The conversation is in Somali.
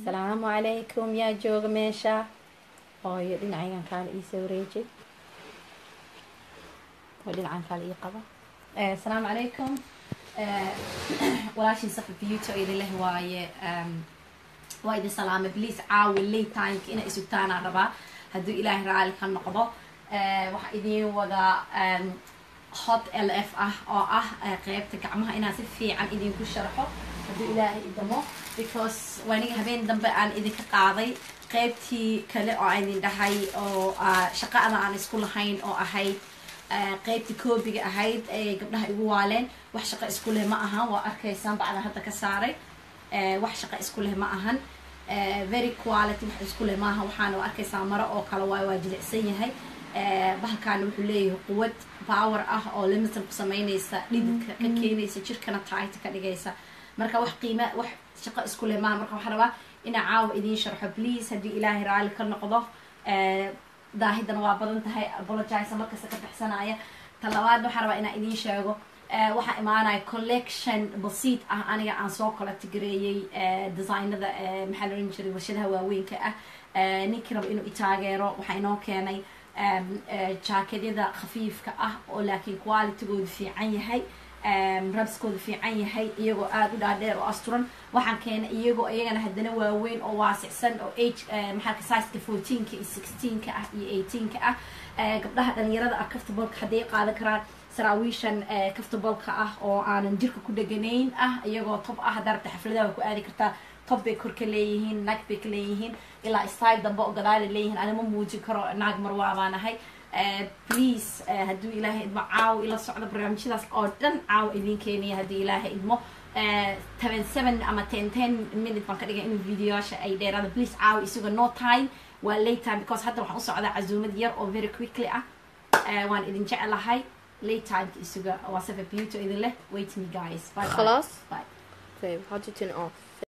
asalaamu calaykum yaa jooga meesha hooyo dhinacagan kaale iisoo wareejay oo dhinacan kaale ii qaba asalaamu calaykum walaashin safa beauty oo idin leh waaye waa idin salaamay please caawi late timeka inay isugtaanaa rabaa hadduu ilaahay raali ka noqdo waxaa idiin wadaa hot l f ah oo ah qeybta gacmaha inaan si fiican idinku sharxo hadduu ilaahay idamo because waaniga habeen dambe aan idinka qaaday qeybtii kale oo aan idin dhahay oo shaqada aan isku lahayn oo ahayd qeybtii koobiga ahayd ee gabdhaha igu waaleen wax shaqo isku leh ma ahan waa arkaysaan bacda hadda ka saaray wax shaqo isku leh ma ahan very quality wax isku leh maaha waxaana arkaysaa maro oo kale waay waa jilicsan yahay bahalkaana wuxuu leeyahay quwad power ah oo limitan ku sameynaysa dhididka ka keenaysa jirkana tight ka dhigaysa marka wax qiima wax shaqo isku leh maaha marka waxaan rabaa inaa caawa idiin sharxo please haddii ilaahay raali ka noqdo daahidana waa badan tahay apologize markasta ka bixsanaya ta labaad waxaan rabaa inaan idiin sheego waxaa imaanaya collection basiid ah aniga aan soo collectgareeyey designada maxaa la ohan jiray warshadaha waaweynka ah ninkii raba inuu itaageero waxaa inoo keenay jaakedyada khafiifka ah oo laakiin qualitygoodu fiican yahay rabskoodu fiican yahay iyagoo aada u dhaadheer oo asturan waxaan keenay iyagoo iyagana haddana waaweyn oo waasicsan oo age maxaa sizeka fourteenka iyo sixteenka ah iyo eighteenka ah gabdhaha dhalinyarada ah kaftabolka hadday qaadan karaan saraawiishan kaftabolka ah oo aanan jirka ku dheganayn ah iyagoo tob ah haddaa rabta xafladaha waa ku aadi kartaa tob bay kor ka leeyihiin naag bay ka leeyihiin ilaa style dambe oo gadaala leeyihiin anima muujin karo naag marwaa baan ahay please hadduu ilaahay idmo caawo ila socdo barnaamijyadaas oo dhan caawo idin keenaya haddii ilaahay idmo toban seven ama ten ten minute baan ka dhigay inuu videoyaasha ay dheeraada please caawo isuga no time waa late time because hadda waxaan u socdaa casuumad yar oo very quickly ah waan idin jecelahay late timeka isuga waa safa beauty idin leh wait me guys bye خلاص bye طيب how do you turn it off